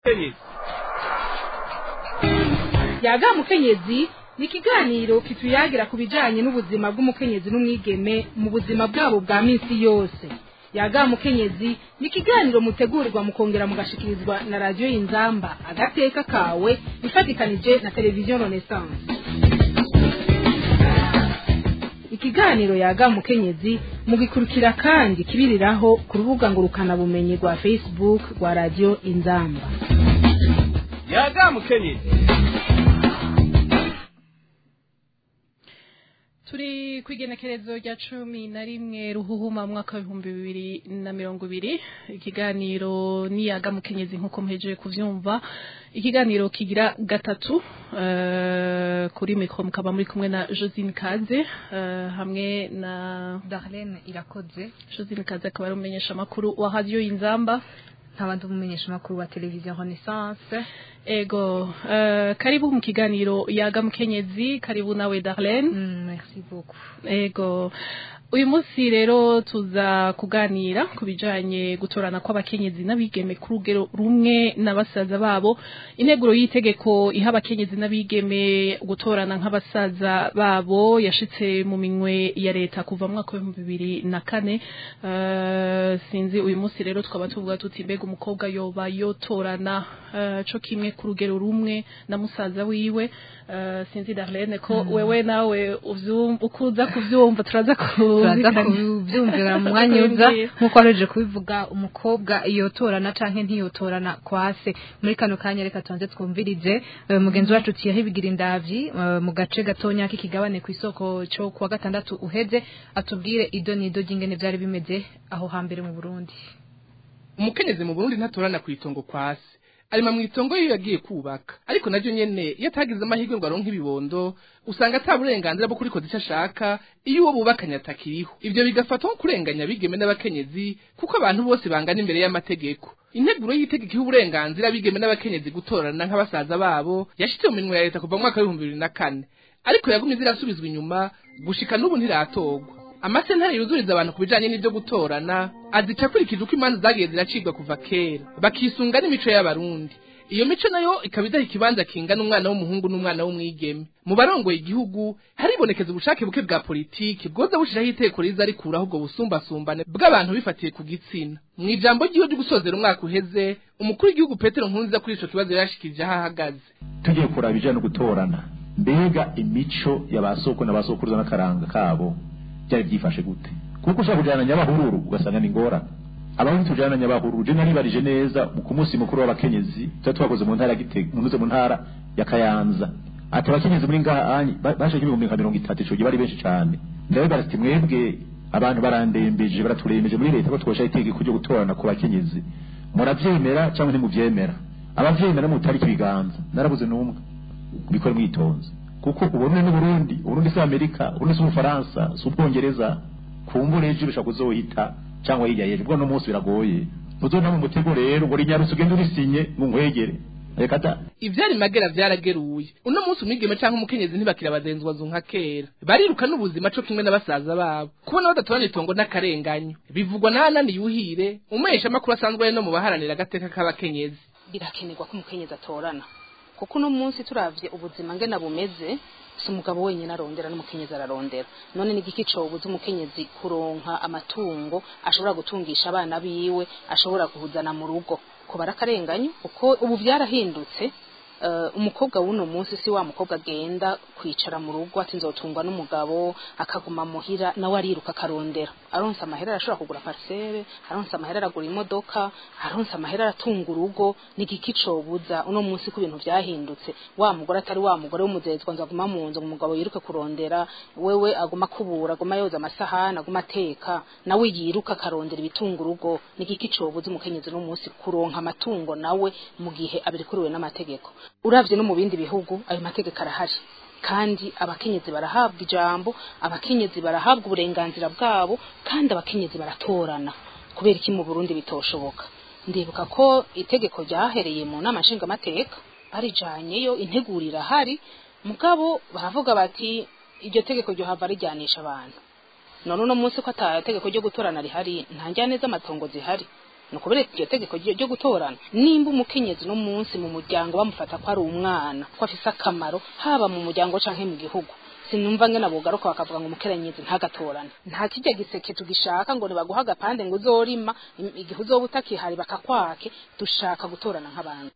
yaga mukenyezi ni ikiganiro kituyagira ku bijanye n'ubuzima bw'umukenyezi n'umwigeme mu buzima bwabo bwa minsi yose yaga mukenyezi ni ikiganiro mutegurirwa mukongera mugashikirizwa na radiyo y'inzamba agateka kawe ifatikanije na televiziyo renaissance ikiganiro yaga mukenyezi mugikurikira kandi kibiriraho ku rubuga ngurukanabumenyi rwa facebook rwa radiyo inzamba yaga mukenyezi turi ku igenekerezo rya cumi na rimwe ruhuhuma mwaka w'ibihumbi bibiri na mirongo ibiri ikiganiro niyaga mukenyezi nk'uko muhejeje kuvyumva ikiganiro kigira gatatu uh, kuri mikro mukaba muri kumwe na Josine Kaze uh, hamwe na Darlene irakoze Josine Kaze akaba ari umumenyesha makuru wa radio Inzamba nk'abandi umumenyesha makuru wa televiziyo Renaissance ego uh, karibu mu kiganiro yaga mukenyezi karibu nawe Darlene mm, merci beaucoup ego uyu munsi rero tuza kuganira ku bijanye gutorana kw'abakenyezi n'abigeme ku rugero rumwe na basaza babo integuro y'itegeko iha abakenyezi n'abigeme gutorana nk'abasaza babo yashitse mu minwe ya leta kuva mu mwaka w'ibihumbi bibiri na kane uh, sinzi uyu munsi rero tukaba tuvuga tuti mbega umukobwa yoba yotorana uh, co kimwe ku rugero rumwe na musaza wiwe uh, sinzi Darlene ko mm. wewe nawe ukuza kuvyumva turaza ku turaza kubyumvira mu mwanya uza nk'uko wareje kubivuga umukobwa yotorana canke ntiyotorana kwase muri kano kanya reka tubanze twumvirize mugenzi wacu tiyaho ibigira indavyi mu gace gatonya k'ikigabane ku isoko cyo kuwa gatandatu uheze atubwire ido n'ido ry'ingene vyari bimeze aho hambere mu Burundi umukenyezi mu Burundi ntatorana ku itongo kwase arima mu itongo yiyo yagiye kubaka ariko naryo nyene iyo atagize amahirwe ngo aronke ibibondo usanga ata burenganzira bwo kurikoza icyo ashaka iyo uwo bubakanye atakiriho ivyo bigafatwa nko kurenganya abigeme n'abakenyezi kuko abantu bose bangana imbere y'amategeko integuro y'itegeko iha uburenganzira abigeme n'abakenyezi gutorana nk'abasaza babo yashitse mu minwe ya leta kuva mu mwaka w'ibihumbi bibiri na kane ariko yagumye zirasubizwa inyuma gushika n'ubu ntiratorwa amasentare yuzuriza abantu ku bijanye n'ivyo gutorana azica akurikije uko imanza zagiye ziracibwa kuva kera bakisunga n'imico y'abarundi iyo mico nayo ikaba idaha ikibanza kingana umwana w'umuhungu n'umwana w'umwigeme mu barongoye igihugu haribonekeza ubushake buke bwa politiki bwoza bushiraho iteko riza rikuraho ubwo busumbasumbane bw'abantu bifatiye ku gitsina mu ijambo ryiwe ryo gusozera umwaka uheze umukuru w'igihugu petero nkunziza kuri ico kibazo yashikirije aho ahagaze tugiye kuraba ibijanye no gutorana mbega imico ya ba soko na ba sokuruza n'akaranga kabo byari byifashe gute kuko ushaka kujyana nyabahururu ugasanga ni ngorane abahutu tujyana nyabahururu je naribarije neza ku munsi mukuru w'abakenyezi tuba twakoze mu ntara ya Gitega munuze mu ntara ya Kayanza ati abakenyezi muri ngaha baje ibihumbi nka mirongo itatu ico gihe bari benshi cane ndabibaza ati mwebwe abantu barandembeje baraturembeje muri leta ko twosha itegeko ryo gutorana ku bakenyezi muravyemera cyangwa ntimuvyemera abavyemera mutariki ibiganza narabuze n'umwe bikore mwitonze kuko ubone n'uburundi uburundi si amerika uburundi si ubufaransa si ubwongereza kumbura ejo bishobora kuzohita cyangwa hirya y'ejo ubwo no munsi biragoye ntuzona mu mutego rero ngo rinyarutse ugende urisinye ngo nkwegere reka da ivyari magera vyarageruye uno munsi umwigeme canke umukenyezi ntibakira abazenzwa nka kera bariruka n'ubuzima co kimwe n'abasaza babo kubona badatorana itongo n'akarenganyo bivugwa na Anani Yuhire umesha makuru asanzwe ari no mu baharanira agateka k'abakenyezi birakenerwa ko umukenyezi atorana kuko uno munsi turavye ubuzima ngena bumeze si umugabo wenyine arondera n'umukenyezi ararondera none ni igiki cobuza umukenyezi kuronka amatungo ashobora gutungisha abana biwe ashobora guhuzana mu rugo ko barakarenganyo kuko ubu byarahindutse umukobwa w'uno munsi si wa mukobwa agenda kwicara mu rugo ati nzotungwa n'umugabo akaguma muhira nawe ariruka akarondera aronse amahera arashobora kugura parcelle aronse amahera aragura imodoka aronse amahera aratunga urugo ni igiki cobuza uno munsi ko ibintu vyahindutse wa mugore atari wa mugore w'umuzezwa nzo aguma mu nzu umugabo yiruke kurondera wewe aguma kubura aguma yoza amasahani aguma ateka nawe yiruka akarondera ibitunga urugo ni igiki cobuza umukenyezi uno munsi kuronka amatungo nawe mu gihe abirikuriwe n'amategeko uravye no mu bindi bihugu ayo mategeko arahari kandi abakenyezi barahabwa ijambo abakenyezi barahabwa uburenganzira bwabo kandi abakenyezi baratorana kubera iki mu Burundi bitoshoboka ndibuka ko itegeko ryahereye mu nama nshingamateka barijanyeyo integurira hari mugabo baravuga bati iryo tegeko ryo hava rijyanisha abantu none uno munsi ko ata tegeko ryo gutorana rihari nta njyane z'amatongo zihari ni ukubera iryo tegeko ryo ryo gutorana nimba umukenyezi no munsi mu muryango bamufata ko ari umwana ko afise akamaro haba mu muryango canke mu gihugu sinumva ngena bogaruka bakavuga ngo umukenyezi ntagatorane nta kirya giseke tugishaka ngo nibaguha agapande ngo uzorima im- igihe uzoba utakihari bakakwake dushaka gutorana nk'abantu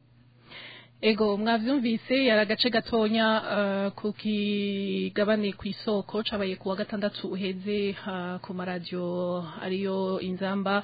Ego mwavyumvise yari agace gatonya uh, ku kigabane ku isoko cabaye kuwa gatandatu uheze uh, ku maradiyo ariyo inzamba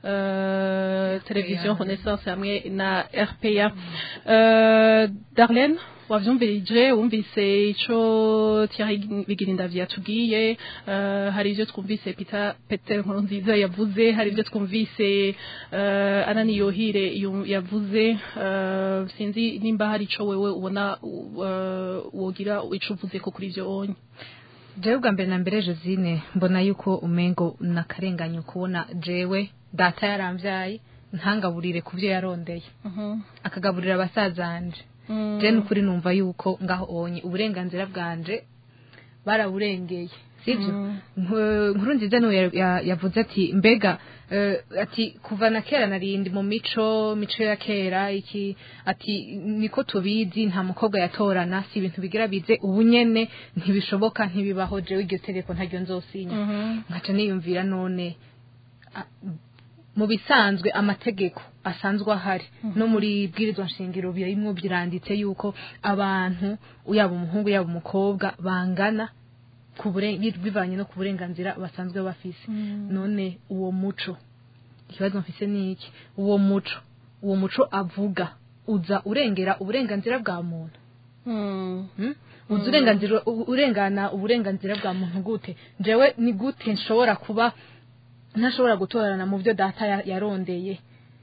uh, televiziyo Renaissance hamwe na RPA uh, Darlene wavyumvirije wumvise ico Thierry Bigirindavyi yatubwiye uh, hari ivyo twumvise Peter Peter Nkurunziza yavuze hari ivyo twumvise uh, Anani Yohire yu- yavuze uh, sinzi nimba hari ico wewe ubona uh, wogira ico uvuze ko kuri ivyo onye jewe bwa mbere na mbere josine mbona yuko umengo nakarenganyo kubona jewe data yaramvyaye ntangaburire ku byo yarondeye akagaburira abasazanje je nukuri numva yuko ngaho onye uburenganzira bwanje baraburengeye sivyo Nku- nkuru nziza niwe ya- ya- yavuze ati mbega eh, ati kuva na kera narindi mu mico mico ya kera iki ati niko tubizi nta mukobwa yatorana si ibintu bigira bize ubu nyene ntibishoboka ntibibaho jewe iryo tegeko ntaryo nzosinya nkaca niyumvira none a- mu bisanzwe amategeko asanzwe ahari no muri bwirizwa nshingiro birimwo biranditse yuko abantu yaba umuhungu yaba umukobwa bangana ku buren- bi- bivanye no ku burenganzira basanzwe bafise none uwo muco ikibazo mfise ni iki uwo muco uwo muco avuga uza urengera uburenganzira bwa muntu Hmm? uzi urenganzira u- urengana uburenganzira bwa muntu gute jewe ni gute nshobora kuba ntashobora gutorana mu byo data ya- yarondeye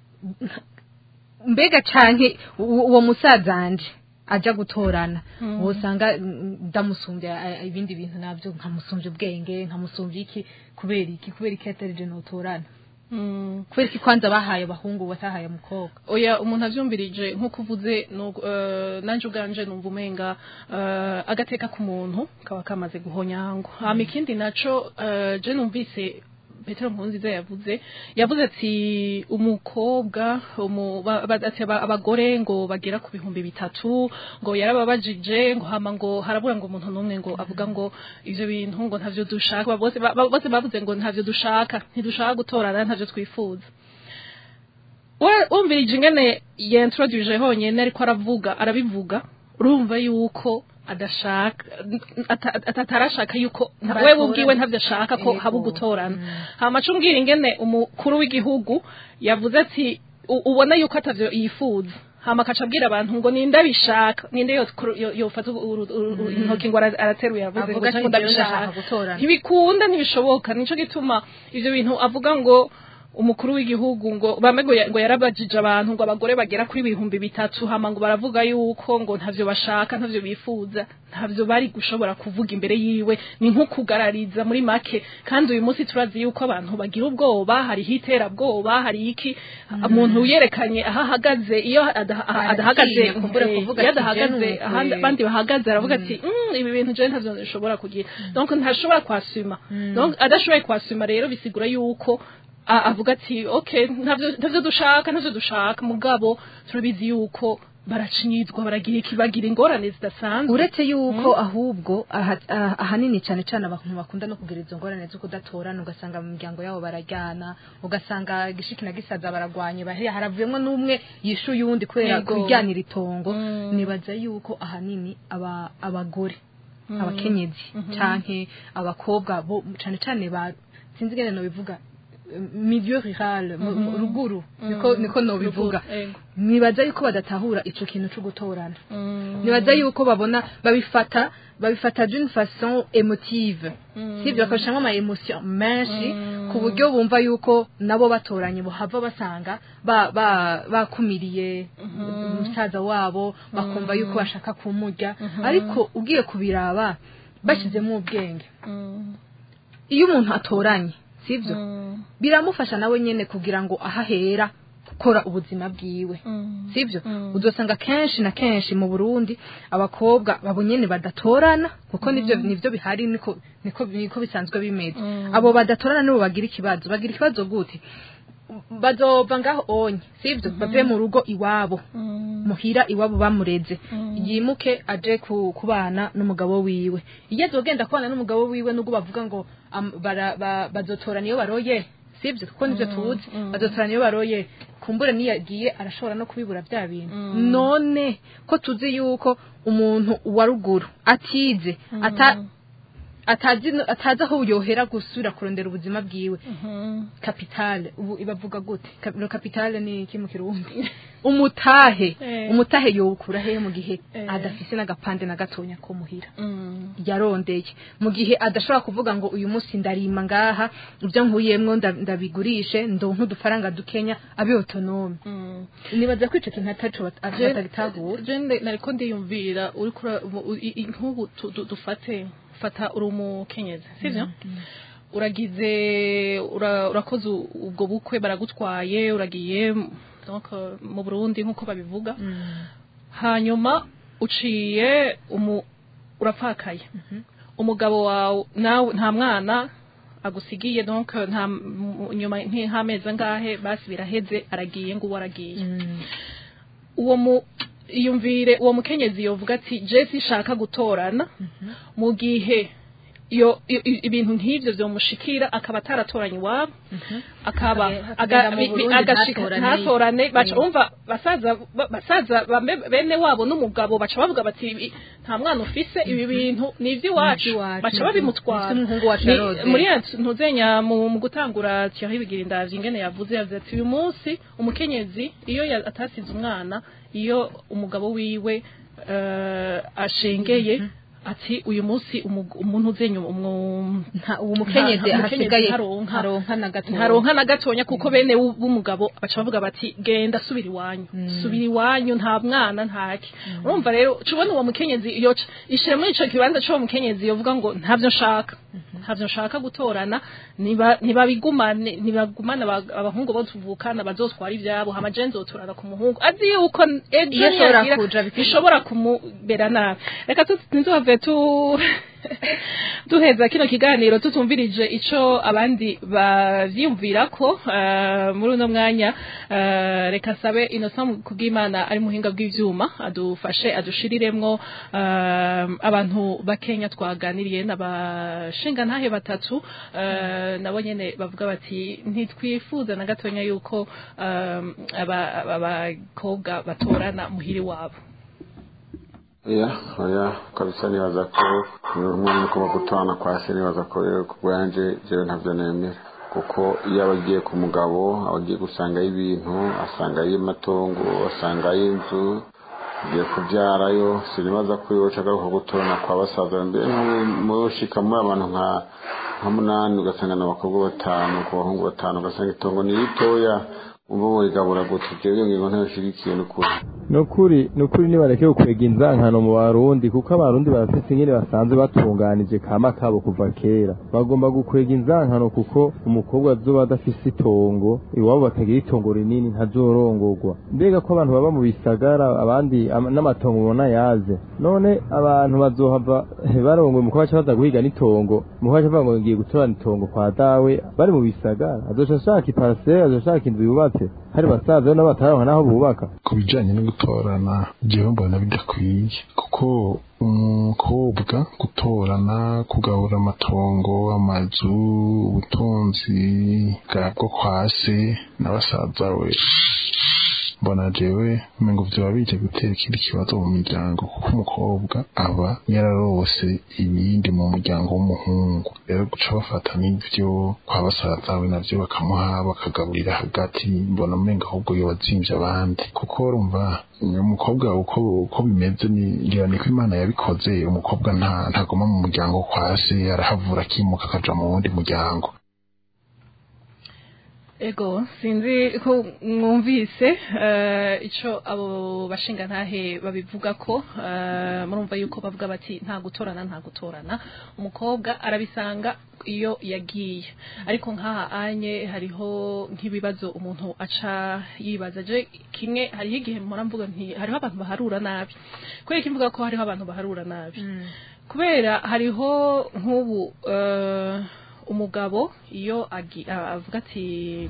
mbega canke u- uwo musazanje aja gutorana wosanga mm, ndamusumbya a- ibindi bintu navyo nkamusumbya ubwenge nkamusumbya iki kubera iki kubera iki atari je notorana kubera iki kwanza bahaye abahungu batahaye umukobwa oya umuntu avyumvirije nk'uko uvuze nu- eh, nanje ubwanje numva umenga eh, agateka k'umuntu kaba kamaze guhonyangwa hama ikindi naco eh, je numvise Petero Nkurunziza yavuze yavuze ati umukobwa umu, ba, ba, ati aba- abagore ngo bagera ku bihumbi bitatu ngo yarababajije ngo hama ngo harabura ngo umuntu n'umwe ngo avuga ngo ivyo bintu ngo ntavyo dushaka bose ba- ba- bose bavuze ngo ntavyo dushaka ntidushaka gutorana ntavyo twifuza we wumvirije ingene yintroduce honyine ariko aravuga arabivuga urumva yuko adashaka ata- ata- atarashaka yuko nta- Batorana. wewe ubwiwe ntavyo ashaka ko Yego. haba ugutorana hama aca umbwira ingene umukuru w'igihugu yavuze ati u- ubona yuko atavyo yifuza hama akaca abwira abantu ngo ninde abishaka ninde yo- yo- yofata uru- uru- uru- intoki ngo ara- arateruye avuze ngo Avuga ati, "Jewe "Jewe ndabishaka." ndashaka gutorana. ntibikunda ntibishoboka nico gituma ivyo bintu avuga ngo umukuru w'igihugu ngo bamwe ngo ya- ngo yarabajije abantu ngo abagore bagera kuri ibihumbi bitatu hama ngo baravuga yuko ngo ntavyo bashaka ntavyo bifuza ntavyo bari gushobora kuvuga imbere yiwe ni nko kugarariza muri make kandi uyu munsi turazi yuko abantu bagira ubwoba hariho iterabwoba hari iki umuntu yerekanye aho ahagaze iyo ada- adahagaze Aratinye kumbura eh, kuvuga iyo ati, adahagaze "Je ahandi numve." abandi bahagaze aravuga ati "Mm, ibi bintu je ntavyo nshobora kugira donc ntashobora kwasuma donc adashoboye kwasuma rero bisigura yuko a- avuga ati okay ntavyo ntavyo dushaka ntavyo dushaka mugabo turabizi yuko baracinyizwa baragira iki bagira ingorane zidasanzwe uretse yuko ahubwo aha- aha- ahanini cyane cyane abantu bakunda no kugira izo ngorane zo kudatorana ugasanga mu miryango yabo barajyana ugasanga gishiki na gisaza baragwanye bahera haravuyemo n'umwe yishuye uwundi kubera Yego. kujyanira itongo Mm. nibaza yuko ahanini aba abagore abakenyezi canke abakobwa bo cyane cyane ba sinzi ngene no bivuga milieu rural mu- mu- ruguru niko niko no bivuga Ego. nibaza yuko badatahura ico kintu cyo gutorana Mm. nibaza yuko babona babifata babifata d'une façon émotive sivyo bakabishamo ama emotion menshi ku buryo bumva yuko nabo batoranye bohava basanga ba- ba- bakumiriye umusaza wabo bakumva yuko bashaka kumurya ariko ugiye kubiraba bashyizemo ubwenge Mm. iyo umuntu atoranye sivyo Mm. biramufasha nawe nyene kugira ngo ahahera gukora ubuzima bwiwe Mm. sivyo Mm. uzosanga kenshi na kenshi mu Burundi abakobwa babo nyene badatorana kuko nivyo nivyo bihari niko niko niko bisanzwe bimeze Mm. abo badatorana nibo bagira ikibazo bagira ikibazo gute bazova ngaho onye sivyo bave mu rugo iwabo muhira iwabo bamureze yimuke aje ku- kubana n'umugabo wiwe iyo azogenda kubana n'umugabo wiwe nubwo bavuga ngo am- bara- ba- bazotorana iyo baroye sibyo kuko nivyo tuzi bazotorana iyo baroye kumbure niyo agiye arashobora no kubibura bya bintu none ko tuzi yuko umuntu wa ruguru atize ata atazi atazi aho yohera gusubira kurondera ubuzima bwiwe kapitale ubu ibavuga gute Ka- no kapitale ni iki mu kirundi umutahe Eh. umutahe yowukura hehe mu gihe Eh. adafise n'agapande na gatonya ko muhira yarondeye mu gihe adashobora kuvuga ngo uyu munsi ndarima ngaha ibyo nkuyemwo nda- ndabigurishe ndonka udufaranga dukenya abe autonome nibaza ko ico kintu ataco bat- atagitahura jende nariko ndiyumvira uri kura mu- u- i- i- nk'ubu tu- du- dufate fata uri umukenyezi sivyo uragize ura- urakoze u- ubwo bukwe baragutwaye uragiye donc mu Burundi nk'uko babivuga hanyuma uciye umu urapfakaye umugabo wawe nawe nta mwana agusigiye donc nta mu- nyuma nk'amezi angahe basi biraheze aragiye ngo uwo aragiye uwo mu iyumvire uwo mukenyezi yovuga ati je sishaka gutorana mu gihe iyo i- i- ibintu nk'ivyo vyomushikira akaba ataratoranye iwabo akaba Age- aga- akagenda mu bi- bi- Burundi agashika ntatorane. ntatorane baca Mm. umva basaza ba- basaza bambe- bene wabo n'umugabo baca bavuga bati "Ibi- nta mwana ufise ibi bintu ni ivy'iwacu ivy'iwacu. baca babimutwara Ese umuhungu wacu Ni- yaroze. muri ya ntuzenya mu mu gutangura Thierry Bigirindavye ingene yavuze yavuze ati uyu munsi umukenyezi iyo ya- atasize umwana iyo umugabo wiwe eh, ashengeye ati uyu munsi umu- umuntu uzenya umu- nta uwo mukenyezi nta- hasigaye ntaronka ntaronka na gato ntaronka na gatonya kuko bene w'u- b'umugabo baca bavuga bati genda subira iwanyu subira iwanyu nta mwana ntaki urumva rero cubona uwo mukenyezi iyo c- ishira muri ico kibanza c'uwo mukenyezi yovuga ngo ntavyo nshaka ntavyo nshaka gutorana niba ntibabigumane ntibagumane aba- abahungu bo tuvukana bazotwara ivyabo hama je nzotorana ku muhungu azi yuko ejo Iyo ashobora niyagira kuja bikaba- bishobora kumubera nabi reka tu- ntiduhave tu duheza kino kiganiro tutumvirije ico abandi bavyiyumvirako eh, muri uno mwanya eh, reka sabe Innocent kubw'Imana ari muhinga bw'ivyuma adufashe adushiriremwo eh, abantu bakenya twaganiriye n'abashinga ntahe batatu eh, nabo nyene bavuga bati ntitwifuza na gatonya yuko eh, aba- aba- abakobwa batorana muhiri wabo oya oya kabisa nibaza ko umwana uko bagutana kwa se nibaza ko rero ku bwanje jewe ntavyo nemera kuko iyo aba agiye ku mugabo aba agiye gusangayo ibintu asangayo amatongo asangayo inzu agiye kubyarayo sinibaza ko yoca agaruka gutorana kwa basaza mbere mushika muri abantu nka nka munani ugasanga ni abakobwa batanu ku bahungu batanu ugasanga itongo ni ritoya umva wigabura gute jewe iyo ngingo ntayoshigikiye n'ukuri nukuri nukuri nibareke ukwega inzankano mu barundi kuko abarundi barafise ingene basanzwe batunganije kama kabo kuva kera bagomba gukwega inzankano kuko umukobwa azoba adafise itongo iwabo batagira itongo rinini ntazorongorwa mbega ko abantu baba mu bisagara abandi ama- n'amatongo ubona yaze none abantu bazohava barongoye umukobwa baca baza guhiga n'itongo umukobwa aca avuga ngo ngiye gutorana itongo kwa dawe bari mu bisagara azoca ashaka iparasera azoca ashaka inzu yubatse hari basaza be nabo batararonka n'aho bubaka ku bijyanye no gutorana njyewe mbona bidakwiye kuko umukobwa gutorana kugabura amatongo amazu ubutunzi bwabwo kwa se na basaza we mbona jewe ngo vyoba bije gutera ikindi kibazo mu miryango kuko umukobwa aba yararose ibindi mu muryango w'umuhungu rero guca bafata n'ivyo kwa basaza we navyo bakamuha bakagaburira hagati mbona umenga ahubwo yoba azimvye abandi kuko urumva umukobwa uko uko bimeze ni ngira niko imana yabikoze umukobwa nta ntagoma mu muryango kwa se arahavura akimuka akaja mu wundi muryango Ego, sinzi ko mwumvise eh, ico abo bashinga ntahe babivuga ko eh, murumva yuko bavuga bati nta gutorana nta gutorana umukobwa arabisanga iyo yagiye ariko nk'aha anye hariho nk'ibibazo umuntu aca yibaza je kimwe hariho igihe mpora mvuga nti hariho abantu baharura nabi kubera kimvuga ko hariho abantu baharura nabi kubera hariho nk'ubu eh, umugabo iyo agi- a- avuga ati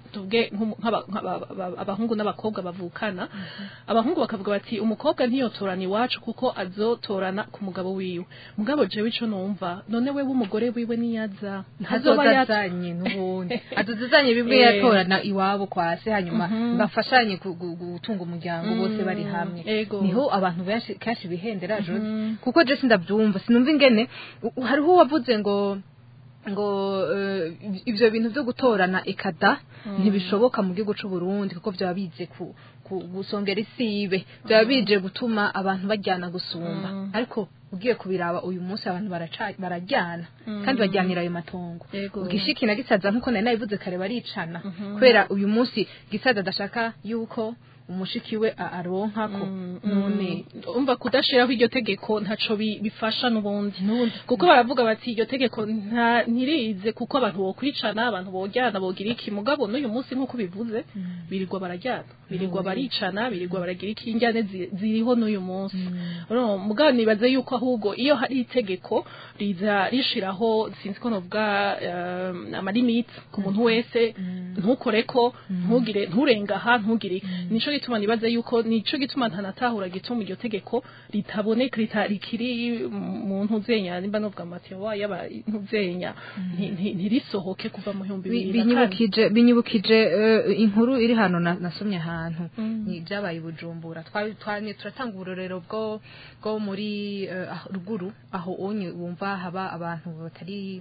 tuvuge nk'umu- nk'aba- nk'aba- aba- abahungu n'abakobwa bavukana abahungu bakavuga bati umukobwa ntiyotorana iwacu kuko azotorana ku mugabo wiwe mugabo jewe ico numva none we w'umugore wiwe niyaza ntazoba ntazoba yat- yazanye n'ubundi aduzanye bimwe Eh. yatorana iwabo kwa se hanyuma Mhm. bafashanye ku- gu- gutunga umuryango bose bari hamwe Ego. niho abantu benshi kenshi bihendera Jose Mhm. kuko je sindabyumva sinumva ingene u- hariho uwavuze ngo ngo eh, ivyo bintu vyo gutorana ikada ntibishoboka mu gihugu c'u Burundi kuko byaba bize ku ku- gusongera isibe byaba bije gutuma abantu bajyana gusumba ariko ugiye kubiraba uyu munsi abantu baraca- barajyana kandi bajyanira ayo matongo Yego. gishiki na gisaza nkuko nari nabivuze kare baricana kubera uyu munsi gisaza adashaka yuko umushiki we a- aronkako none umva kudashiraho iryo tegeko ntaco bi- bifasha n'ubundi kuko baravuga bati iryo tegeko nta ntirize kuko abantu bokwicana abantu bojyana bogira iki mugabo n'uyu munsi nk'uko bivuze birirwa barajyana birirwa baricana birirwa baragira iki injyane zi- ziriho n'uyu munsi Urumva, mugabo nibaze yuko ahubwo iyo hari itegeko riza rishiraho sinzi ko novuga um, amalimite ku muntu wese ntukoreko ntugire nturenga aha ntugire nico gituma nibaza yuko nico gituma ntanatahura gituma iryo tegeko ritaboneka rita- rikiri mu ntuzenya nimba novuga amatiyo yaba ntuzenya nti- nti- ntirisohoke kuva mu bihumbi Bi- bibiri na kane binyibukije binyibukije eh, inkuru iri hano na- nasomye ahantu Mm. ni byabaye i bujumbura Twa- twanye turatanga uburorero bwo bwo muri eh, aho- ruguru aho onye wumva haba abantu batari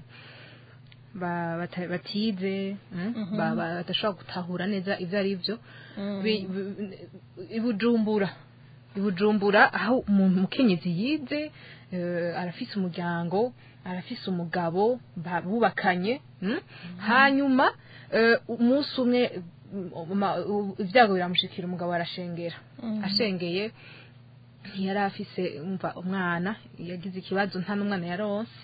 ba- bata- batize mm, ba- ba- badashobora gutahura neza ibyo ari byo Bi- bi- i bujumbura i bujumbura aho umuntu umukenyezi yize eh, arafise umuryango arafise umugabo ba- bubakanye mm? hanyuma eh, umunsi umwe mm, ma- u- ibyago biramushikira umugabo arashengera ashengeye ntiyari afise umva umwana yagize ikibazo nta n'umwana yaronse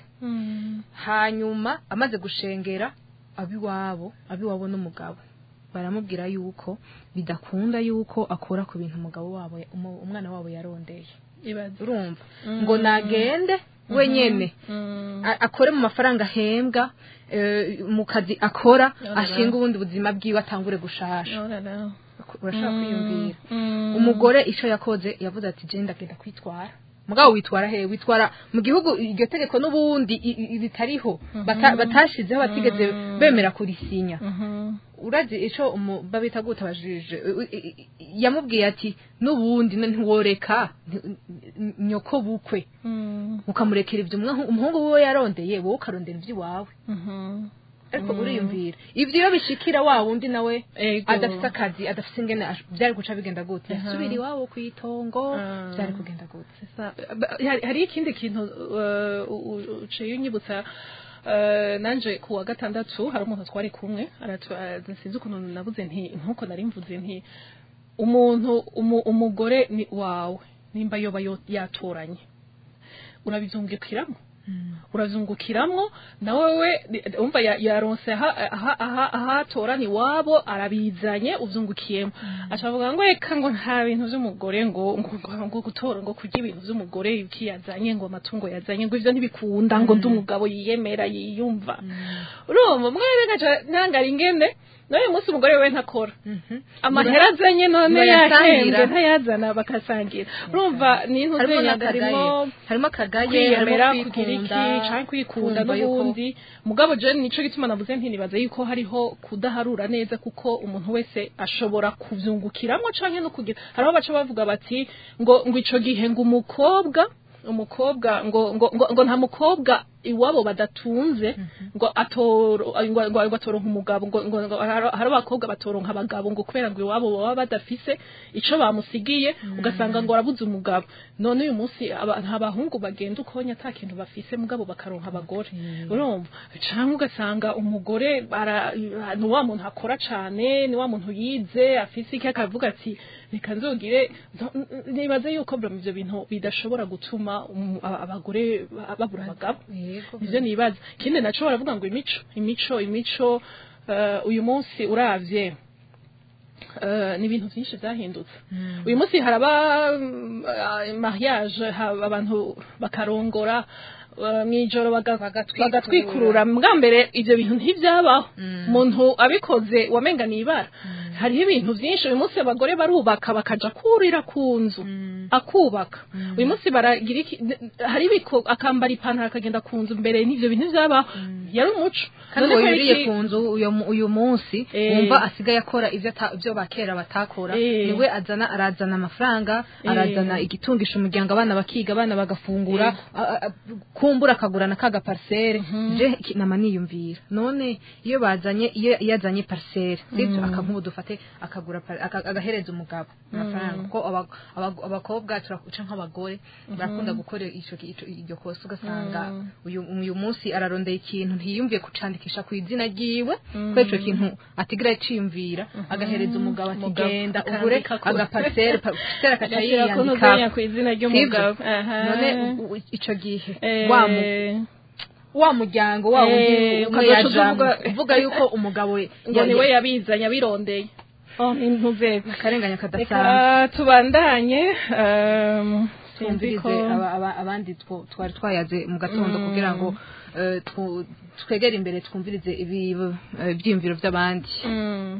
hanyuma amaze gushengera abiwabo abiwabo n'umugabo baramubwira yuko bidakunda yuko akora ku bintu umugabo wabo umu- umwana wabo yarondeye ibaze urumva ngo nagende wenyene a- akore mu mafaranga ahembwa eh, mu kazi akora Yorara. ashinga ubundi buzima bwiwe atangure gushasha Yorara. urashaka kwiyumvira Mm. umugore ico yakoze yavuze ati je ndagenda kwitwara mugabo witwara he witwara mu gihugu iryo tegeko n'ubundi i- i- ritariho bata- batashizeho batigeze bemera kurisinya Mhm. urazi ico umu- babita gute abajije yamubwiye ati n'ubundi n- ntiworeka nti- n- nyoko bukwe Mm. ukamurekera ibyo umwa- umuhungu wiwe yarondeye wowe ukarondera iby'iwawe Mhm. ariko uriyumvira ivyo iyo bishikira wa wundi nawe Ego. adafite akazi adafite ingene ash- byari guca bigenda gute yasubira iwabo ku itongo Ah. byari kugenda gute Sa- ba- hari- hari ikindi kintu uh, u- u- uciye unyibutsa uh, nanje ku wa gatandatu hari umuntu twari kumwe aratu- uh, sinzi ukuntu nabuze nti nkuko nari mvuze nti umuntu umu- umugore ni wawe nimba yoba yo- yatoranye urabizungukiramo urazungukiramwo nawe we umva ya- yaronse aha aha aha ahatorana iwabo arabizanye uzungukiyemo acavuga ngo reka ngo nta bintu vy'umugore ngo ngo ngo- ngo gutora ngo kurya ibintu vy'umugore iki yazanye ngo amatungo yazanye ngo ivyo ntibikunda ngo ndi umugabo yiyemera yiyumva urumva mwere ngaca ntangara ingene n'uyu munsi umugore we ntakora amahera azanye none Bayasangira. yahembwe ntayazana bakasangira urumva ni harimo ntuzenya n'akagaye harimo harimo akagaye kwiyemera harimo kugira iki kwikunda, canke kwikunda kumva yuko- n'ubundi mugabo je nico gituma navuze nti nibaza yuko hariho kudaharura neza kuko umuntu wese ashobora kuvyungukiramwo canke no kugira hariho baca bavuga bati ngo ngo ico gihe ngo umukobwa umukobwa ngo ngo ngo, ngo nta mukobwa iwabo badatunze ngo atoro ngo ngo ngo atoronka umugabo ngo ngo ngo hari hari abakobwa batoronka abagabo ngo kubera ngo iwabo baba badafise ico bamusigiye ugasanga ngo arabuze umugabo none uyu munsi aba- nta bahungu bagenda ukonya ata kintu bafise mugabo bakaronka abagore urumva canke ugasanga umugore bara- ni wa muntu akora cane ni wa muntu yize afise iki akavuga ati reka nzogire nzo- nibaze yuko bro ivyo bintu bidashobora gutuma um- aba- abagore ba- babura abagabo Yego. nivyo nibaza ikindi naco baravuga ngo imico imico imico eh, uyu munsi uravye eh, ni ibintu byinshi byahindutse uyu munsi haraba mm, ah, mariage haba abantu bakarongora eh, mw'ijoro baga- bagatwikurura mbwa mbere ivyo bintu ntivyabaho umuntu abikoze wamenga nibara hariho ibintu vyinshi uyu munsi abagore barubaka bakaja kurira ku nzu akubaka uyu munsi baragira iki hari ibiko akambara ipantaro akagenda ku nzu mbere n'ivyo bintu vyabaho yari umuco kandi None uwo ko yuriye iki- ku nzu uyu mu- uyu munsi Eh. wumva asigaye akora ivyo ata- ivyo bakera batakora Eh. niwe azana arazana amafaranga Eh. arazana igitungisha umuryango abana bakiga abana bagafungura a- a- a- kumbura akagurana kaga parcelle je iki- nama niyumvira none iyo bazanye iyo iyo azanye parcelle sivyo akamubu dufate akagura par- aka- agahereza umugabo amafaranga kuko aba- aba- abakobwa turakuca nk'abagore barakunda gukora ico ico- iryo kosa ugasanga uyu uyu munsi ararondeye ikintu ntiyumviye kucandikisha ku izina ryiwe ko ico kintu atigira aciyumvira agahereza umugabo ati Umugabo genda akandika ugure ko- agaparcelle parcelle akaca Agashyira ko yiyandika ntuzenya ku izina ry'umugabo Sivyo? Aha. none u- u- ico gihe Eh, wa mu- wa muryango wa wundi Eh, umwe ukazoca yajamwo uvuga- uvuga yuko umugabo we ngo ya- niwe ya- yabizanye abirondeye oh ntuzeze akarenganya reka kadasanzwe tubandanye um, sinzi ko twumvirize aba- aba- abandi two- twari twayaze mu gatondo kugira ngo eh, twu- twegere imbere twumvirize ibi- eh, ibyiyumviro by'abandi Mm.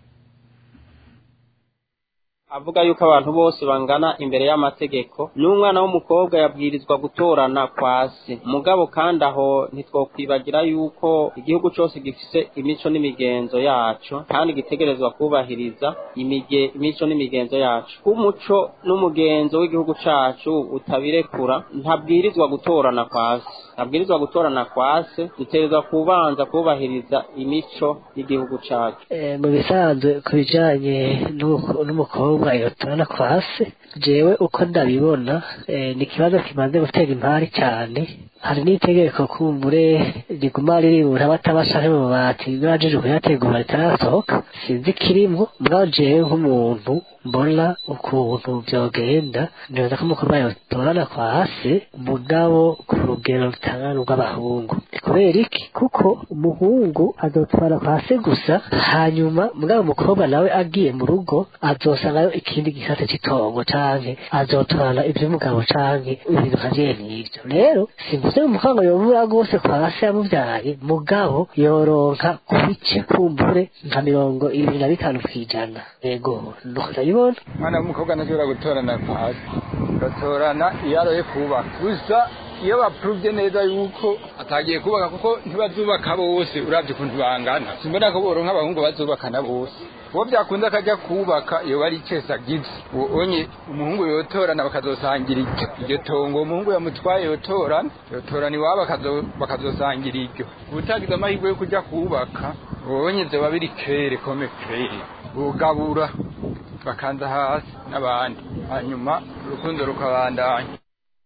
avuga yuko abantu bose bangana imbere y'amategeko n'umwana w'umukobwa yabwirizwa gutorana kwa se mugabo kandi aho ntitwokwibagira yuko igihugu cyose gifise imico n'imigenzo yaco kandi gitegerezwa kubahiriza imige imico n'imigenzo yacu k'umuco n'umugenzo w'igihugu cacu utabirekura ntabwirizwa gutorana kwa se ntabwirizwa gutorana kwa se dutegerezwa kubanza kubahiriza imico y'igihugu cacu Eh, mu bisanzwe ku bijanye n'uko- n'umukobwa yotorana kwa se jewe uko ndabibona eh, ni ikibazo kimaze gutera impari cyane hari n'itegeko kumbure riguma riribura batabasha mu mabati bajije kuyategura ritarasohoka sinzi kirimo mbwa jewe nk'umuntu mbona ukuntu byogenda neza ko umukobwa yotorana kwa se mugabo ku rugero rutangana rw'abahungu Ni kubera iki kuko umuhungu azotwara kwa se gusa hanyuma mugabo umukobwa nawe agiye mu rugo azosangayo ikindi gisate cy'itongo canke azotwara ivy'umugabo canke ibintu nkavyene n'ivyo rero simvuze ngo umukobwa yobura rwose kwa se yamuvyaye mugabo yoronka ku bice kumbure nka mirongo ibiri na bitanu kw'ijana yego nuko ndabibona umwana w'umukobwa ntashobora gutorana pasi batorana iyo aroye kubaka gusa iyo bapuruvye neza yuko atagiye kubaka kuko ntibazubaka bose uravye ukuntu bangana simbona ko boronka abahungu bazubakana bose uwo byakunda akajya kubaka iyo bari cese agize uwo onye umuhungu yotorana bakazosangira iryo iryo tongo uwo muhungu yamutwaye yotorana yotorana iwabo bakazo- bakazosangira iryo ubutagize amahirwe yo kujya kubaka ubonye vyoba biri kere kome kere bugabura bakanza hasi n'abandi hanyuma urukundo rukabandanya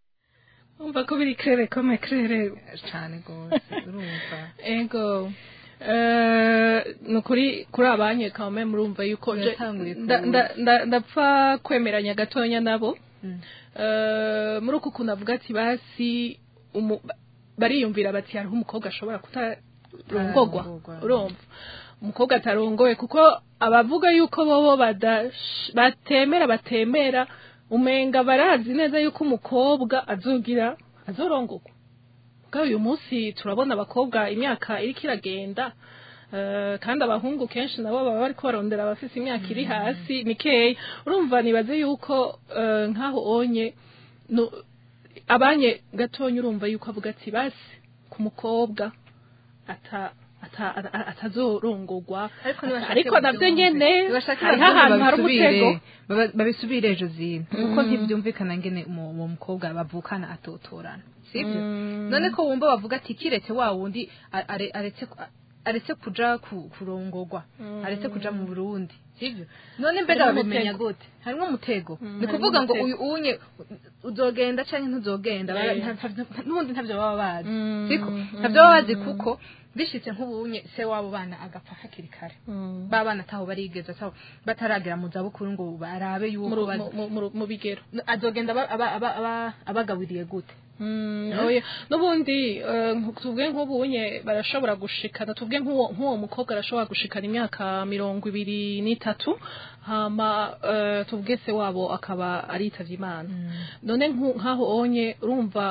umva ko biri krere kome krere cyane rwose urumva ego Eh, ni ukuri kuri abanye kame murumva yuko je- Biratanguye nda- ku- nda- nda- ndapfa kwemeranya gatonya nabo Eh, muri uku kuntu avuga ati basi umu- bariyumvira bati hariho umukobwa ashobora kutarongogwa Atarongogwa. urumva umukobwa atarongowe kuko abavuga yuko bobo badash- batemera batemera umenga barazi neza yuko umukobwa azogira azorongogwa bwa uyu munsi turabona abakobwa imyaka iriko iragenda eh, kandi abahungu kenshi nabo baba bariko barondera abafise imyaka iri hasi mikeya urumva nibaze yuko eh, nk'aho onye no- abanye gatonya urumva yuko avuga ati basi ku mukobwa ata ata- ata- atazorongogwa ariko navyo nyene hariho ahantu hari umutego babisubire ejo zino kuko ntibyumvikana ngene umu- uwo mukobwa bavukana atotorana sibyo none ko wumva bavuga ati kiretse wa wundi a- are- aretse aretse kuja ku- kurongogwa aretse kuja mu Burundi sibyo none mbega Harimo babimenya umutego. gute harimo umutego ni harimo kuvuga ngo umutego. uyu unye uzogenda canke ntuzogenda bara- Eh. nta- nta- n'ubundi ntavyo baba bazi Mm, siko mm. ntavyo baba bazi kuko bishitse nk'ubunye se wabo bana agapfa hakiri kare ba bana ataho barigeza ataho bataragera mu zabukuru ngo barabe mu yuko ru- bazi- mu- mu- mu bigero azogenda aba- aba- aba- aba- abagaburiye gute Mm, oya n'ubundi eh, nku- tuvuge nk'ubunye barashobora gushikana tuvuge nk'uwo nk'uwo mukobwa arashobora gushikana imyaka mirongo ibiri n'itatu hama eh, tuvuge se wabo akaba aritavye imana none nku- nk'aho onye urumva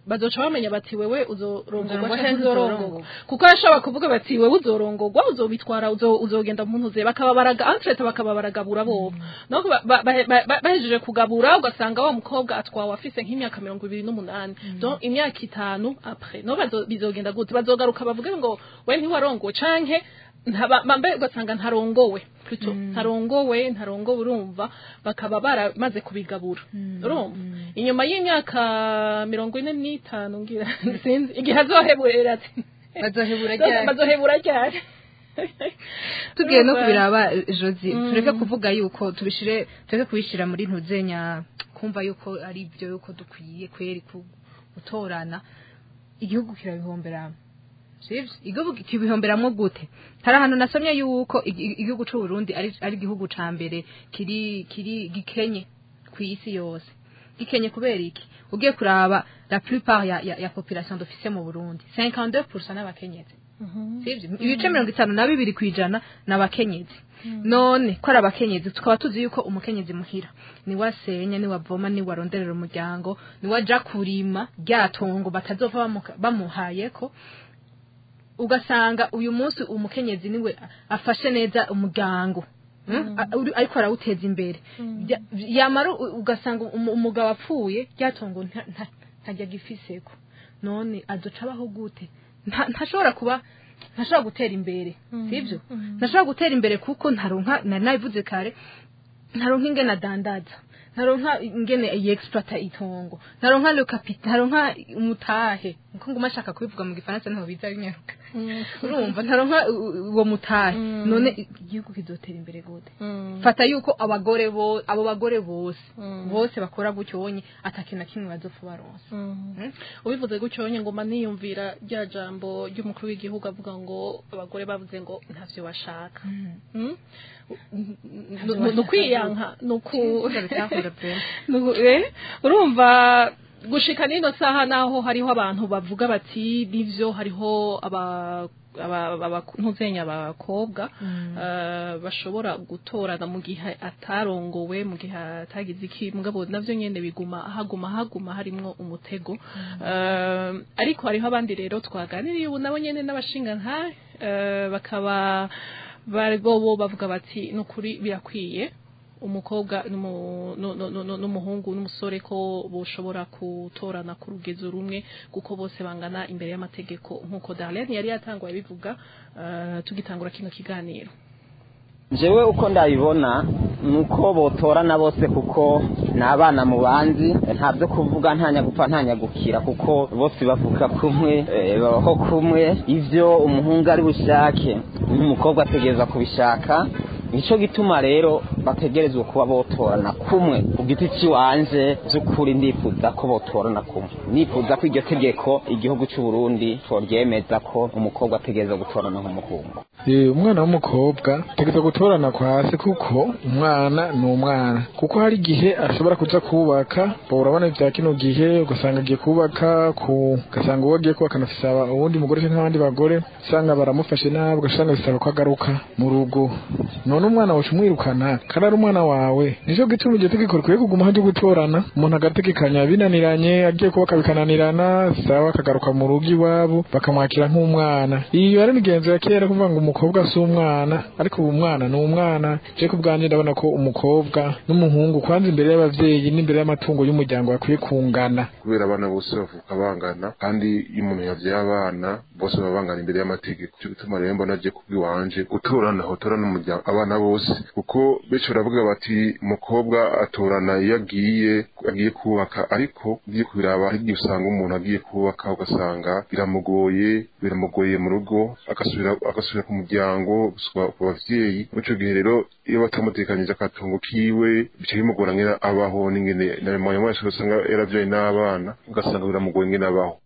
bazoca bamenya bati wewe uzorongorwa Uzorongorwa canke canke uzorongorwa uzorongorwa. kuko ashobora kuvuga bati wewe uzorongorwa uzobitwara uzo- uzogenda mu ntuze bakaba baraga entrete bakaba baragabura bobo no ba- ba- ba- ba- bahejeje kugabura ugasanga wa mukobwa atwawe afise nk'imyaka mirongo ibiri n'umunani donc imyaka itanu après no bazo- bizogenda gute bazogaruka bavuge ngo we ntiwarongowe canke ntaba- mbe ugasanga ntarongowe plutôt ntarongowe ntarongowe urumva bakaba baramaze kubigabura urumva inyuma y'imyaka mirongo ine n'itanu ngira sinzi igihe azoheburera ati bazohebura ryari bazohebura ryari tugiye no Urumva? kubiraba jozi Mm. tureke kuvuga yuko tubishire tureke kubishira muri ntuzenya kumva yuko ari byo yuko dukwiye kweri ku- gutorana igihugu kirabihombera sivyo igihugu kibihomberamwo gute hari ahantu nasomye yuko igi- igihugu c'u Burundi ari ari igihugu ca mbere kiri kiri gikenye ku isi yose gikenye kubera iki ugiye kuraba la plupart ya, ya, ya population dufise mu Burundi 52% n'abakenyezi sivyo ibice mirongo itanu na bibiri kwijana n'abakenyezi none ko ari abakenyezi tukaba tuzi yuko umukenyezi muhira niwe asenya niwe avoma niwe aronderera umuryango niwe aja kurima rya tongo batazova bamuka- bamuhayeko ugasanga uyu munsi umukenyezi niwe afashe neza umuryango Mm? A- uri- ariko arawuteza imbere Bya- yamara u- ugasanga umu- umugabo apfuye ryatongo nta- nta- ntajya gifiseko none azoca abaho gute Nta- ntashobora kuba ntashobora gutera imbere sibyo ntashobora gutera imbere kuko ntaronka nari nabivuze kare ntaronka ingene adandaza ntaronka ingene yexploita itongo ntaronka le capital ntaronka umutahe nko nguma ashaka kubivuga mu gifaransa ntaho biza binyaruka urumva ntaronka u- u- uwo mutahe none igihugu kizotera imbere gute fata yuko abagore bo abo bagore bose bose bakora gutyo wonye atakintu na kimwe bazopfa baronsa ubivuze gutyo nyine ngoma niyumvira rya jambo ry'umukuru w'igihugu avuga ngo abagore bavuze ngo ntavyo bashaka Mm? Nu- nu- nukwiyanka nuku Ndabitahura pe. Nuku- eh? urumva gushika nino saha naho hariho abantu bavuga bati nivyo hariho aba aba- aba- ntuzenya abakobwa eh, bashobora gutorana mu gihe atarongowe mu gihe atagize iki mugabo navyo nyene biguma haguma haguma harimwo umutego Eh, ariko hariho abandi rero twaganiriye ubu nabo nyene n'abashinga nta bakaba bari bo bo bavuga bati nukuri birakwiye umukobwa n'umu- nu- nu- nu- n'umuhungu n'umusore ko boshobora gutorana ku rugezo rumwe kuko bose bangana imbere y'amategeko nk'uko Darlene yari yatanguye bivuga eh, tugitangura kino kiganiro jewe uko ndabibona ni uko botorana bose kuko ni abana mu bandi nta byo kuvuga nta nyagupfa nta nyagukira kuko bose bavuga kumwe eh, babaho kumwe ivyo umuhungu ari bushake n'umukobwa ategereza kubishaka nico gituma rero bategerezwa kuba botorana kumwe ku giti ciwanje vy'ukuri ndifuza ko botorana kumwe nifuza ko iryo tegeko igihugu c'u Burundi coryemeza ko umukobwa ategereza gutorana nk'umuhungu Eh, umwana w'umukobwa tegeza gutorana kwa se kuko umwana ni umwana kuko hari igihe ashobora kuza kubaka bo urabona vya kino gihe ugasanga agiye kubaka ku ugasanga uwo agiye kubaka anafise aba- uwundi mugore canke abandi bagore usanga baramufashe nabi ugasanga bisaba ko agaruka mu rugo none umwana wacu umwirukana kandi ari umwana wawe nico gituma iryo tegeko rikwiye kuguma ryo gutorana umuntu agategekanya binaniranye agiye kubaka bikananirana sawa akagaruka mu rugo iwabo bakamwakira nk'umwana iyo yari imigenzo ya kera kuvuga ngo umukobwa si umwana ariko ubu umwana ni umwana je ku bwanjye ndabona ko umukobwa n'umuhungu kwanza imbere y'abavyeyi n'imbere y'amatungo y'umuryango bakwiye kungana kubera abana bose bavuka bangana kandi iyo umuntu yavyaye abana bose baba bangana imbere y'amategeko cyo gituma rero mbona agiye kubwiwanje gutorana hotorana umuryango abana bose kuko benshi baravuga bati umukobwa atorana iyo agiye agiye kubaka ariko ugiye kubiraba hari igihe usanga umuntu agiye kubaka ugasanga biramugoye biramugoye mu rugo agasubira agasubira ku muryango gusubira ku bavyeyi muri ico gihe rero iyo batamutekanyije akatungo kiwe bica bimugora ngene abaho n'ingene na mwanya wese usanga yaravyaye n'abana ugasanga biramugoye ngene abaho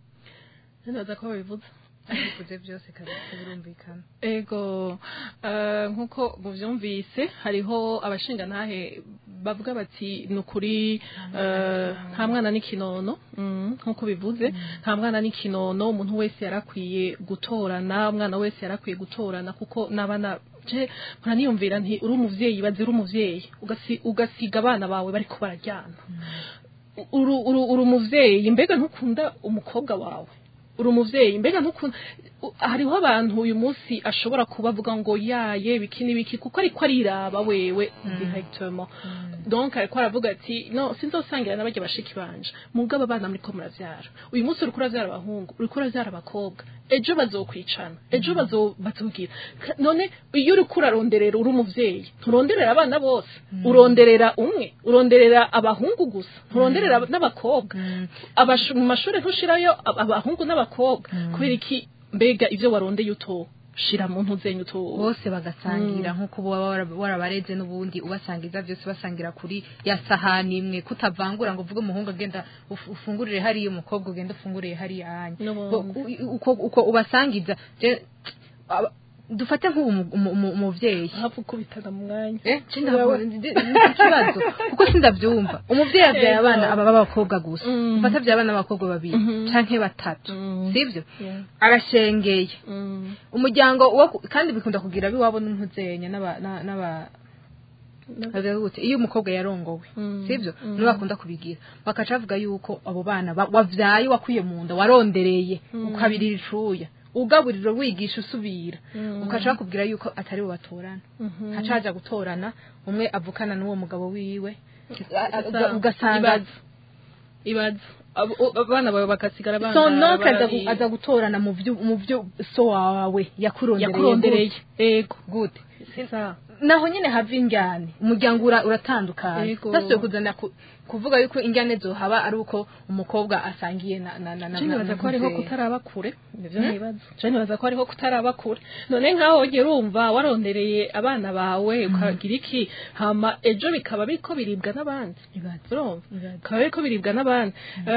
ntibaza ko babivuze bivuze byose kabisa birumvikana ego eh, nk'uko muvyumvise hariho abashingantahe bavuga bati ni ukuri eh, nta mwana n'ikinono mm, nk'uko bivuze nta mwana n'ikinono umuntu wese yarakwiye gutorana umwana wese yarakwiye gutorana kuko n'abana je muraniyumvira nti uri umuvyeyi bazi uri umuvyeyi ugasi- ugasiga abana bawe bariko bararyana uru uru uri umuvyeyi mbega ntukunda umukobwa wawe uri umuvyeyi mbega ntukunda u- hariho abantu uyu munsi ashobora kuba avuga ngo yaye biki n'ibiki kuko ariko ariraba wewe directement donc ariko aravuga ati no sinzosangira n'abajya bashiki banje mugabo abana muriko muravyara uyu munsi uriko uravyara abahungu uriko uravyara abakobwa ejo bazokwicana ejo bazo batubwira Ka- none iyo uriko uraronderera uri umuvyeyi nturonderera abana bose uronderera umwe uronderera abahungu gusa nturonderera n'abakobwa Abashu- mu mashuri ntushirayo ab- abahungu n'abakobwa kubera iki mbega ivyo warondeye uto shira mu ntuzenyu uto bose bagasangira nk'uko uba wara- warabareze n'ubundi ubasangiza byose basangira kuri ya sahani imwe kutavangura ngo uvuge umuhungu agenda uf- ufungurire hariya umukobwa ugenda ufungurire hariya hanya N'ubundi. Bo- u- uko uko ubasangiza je- aba- dufate nk'ubu umu- umu- umu- umuvyeyi hafu kubitana mu mwanya eh cinda ikibazo kuko sindavyumva umuvyeyi avyaye Ego. abana aba b'abakobwa gusa Mm. ufata avyaye abana b'abakobwa babiri Mhm. canke batatu Mm. sivyo Yeah. arashengeye Mm. umuryango wo ku- kandi bikunda kugira abiwabo n'intuzenya n'aba na- n'aba bavuga gute iyo umukobwa yarongowe Mm. sivyo Mm. nibo bakunda kubigira bakaca bavuga yuko abo bana ba- wavyaye wakwiye mu nda warondereye ukabirira icuya ugaburiro wigisha usubira Mm. ukaca bakubwira yuko atari bo batorana Mhm. haca haja gutorana umwe avukana n'uwo mugabo wiwe Sasa, ugasanga ibaze ibaze Abo- o- abana bawe bagasigara banga so note aza gu- barabiye. aza gutorana mu vyo mu vyo so wawe yakurondereye yakurondereye ego gute Sasa. naho nyene hava injyane umuryango ura- uratandukanye Yego. basuye kuzana ku- kuvuga yuko injyane zohaba ari uko umukobwa asangiye na na na na Je nibaza ko hariho muvyeyi. kutaraba kure nivyo Hmm? nibaza je nibaza ko hariho kutaraba kure none nkaho ugera urumva warondereye abana bawe ukagira iki hama ejo bikaba biriko biribwa n'abandi urumva bikaba biriko biribwa n'abandi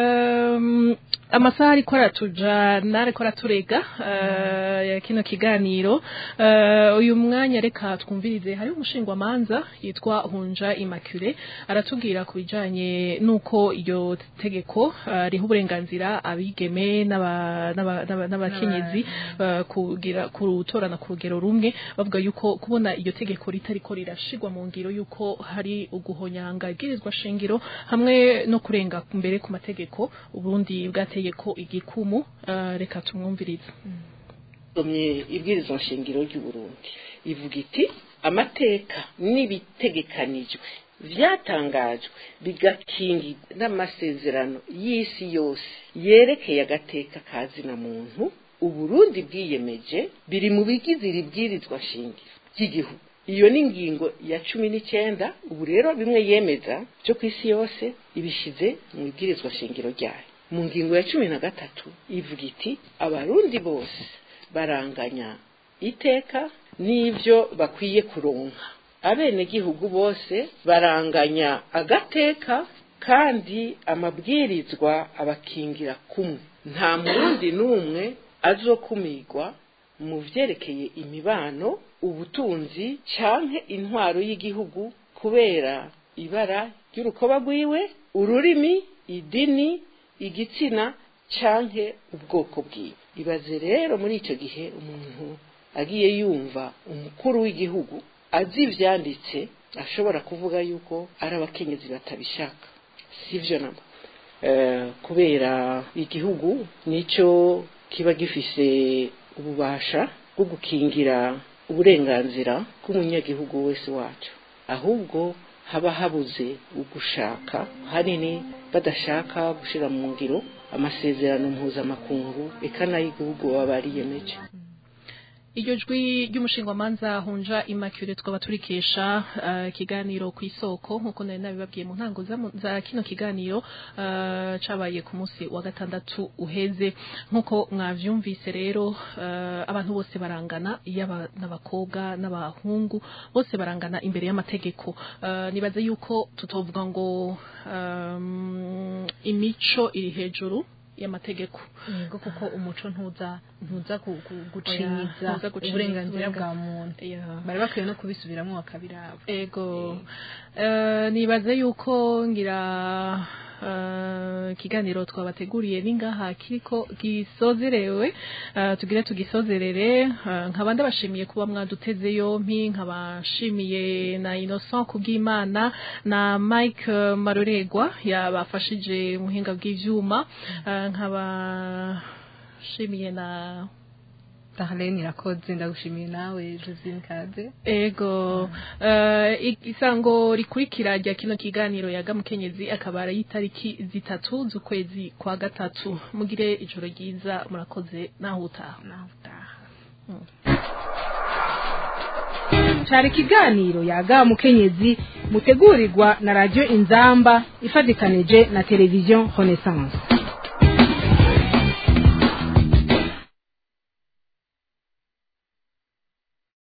Ehm, amasaha ariko aratujana ariko araturega eh, ya kino kiganiro Eh, uyu mwanya reka twumvirize hari umushingwamanza yitwa hunja immaculée aratubwira ku bijanye n'uko iryo tegeko eh, riha uburenganzira abigeme n'aba- n'aba- n'aba- n'abakenyezi eh, kugira kutorana ku rugero rumwe bavuga yuko kubona iryo tegeko ritariko rirashigwa mu ngiro yuko hari uguhonyanga ibwirizwa shingiro hamwe no kurenga mbere ku mategeko uburundi bwateye ko igikumu eh, reka tumwumvirize somye ibwirizwa nshingiro ry'uburundi ivuga iti amateka n'ibitegekanijwe vyatangajwe bigakingirwa n'amasezerano y'isi yose yerekeye agateka ka zina muntu uburundi bwiyemeje biri mu bigize iri bwirizwa shingiro ry'igihugu iyo ni ingingo ya cumi n'icyenda ubu rero bimwe yemeza byo ku isi yose ibishize mu ibwirizwa shingiro ryayo mu ngingo ya cumi na gatatu ivuga iti abarundi bose baranganya iteka n'ibyo bakwiye kuronka abenegihugu bose baranganya agateka kandi amabwirizwa abakingira kumwe nta murundi n'umwe azokumirwa mu vyerekeye imibano ubutunzi canke intwaro y'igihugu kubera ibara ry'urukoba rwiwe ururimi idini igitsina canke ubwoko bwiwe ibaze rero muri ico gihe umuntu agiye yumva umukuru w'igihugu azi ivyanditse ashobora kuvuga yuko ari abakenyezi batabishaka sivyo namba Eh, kubera igihugu nico kiba gifise ububasha bwo gukingira uburenganzira bw'umunyagihugu wese wacu ahubwo haba habuze ugushaka hanini badashaka gushira mu ngiro amasezerano mpuzamakungu eka n'ay'igihugu baba bariyemeje iryo jwi ry'umushingwamanza hunja immaculée twaba turikesha eh, ikiganiro ku isoko nk'uko nari nabibabwiye mu ntango za mu- za kino kiganiro eh, cabaye ku munsi wa gatandatu uheze nk'uko mwavyumvise rero eh, abantu bose barangana yaba n'abakobwa n'abahungu bose barangana imbere y'amategeko Eh, nibaze yuko tutovuga ngo um, imico iri hejuru y'amategeko yego kuko umuco ntuza ntuza ku- ku- Oya, gucinyiza ntuza gucinyiza uburenganzira bwa uburenganzira. muntu Yeah. bari bakwiye no kubisubiramwo bakabiraba ego Eh, nibaze yuko ngira eh, ikiganiro twabateguriye ningaha kiriko gisozerewe eh, tugire tugisozerere eh, nkaba ndabashimiye kuba mwaduteze yompi nkabashimiye na Innocent kubw'Imana na Mike eh, Maroregwa yabafashije muhinga bw'ivyuma eh, nkaba shimiye na Darlene irakoze ndagushimiye nawe Josine Kaze Ego uh, isango rikurikira rya kino kiganiro yaga mukenyezi akaba ari itariki zitatu z'ukwezi kwa gatatu mugire ijoro ryiza murakoze naho utaha cari ikiganiro yaga mukenyezi mutegurirwa na radio inzamba ifatikanije na televiziyo renaissance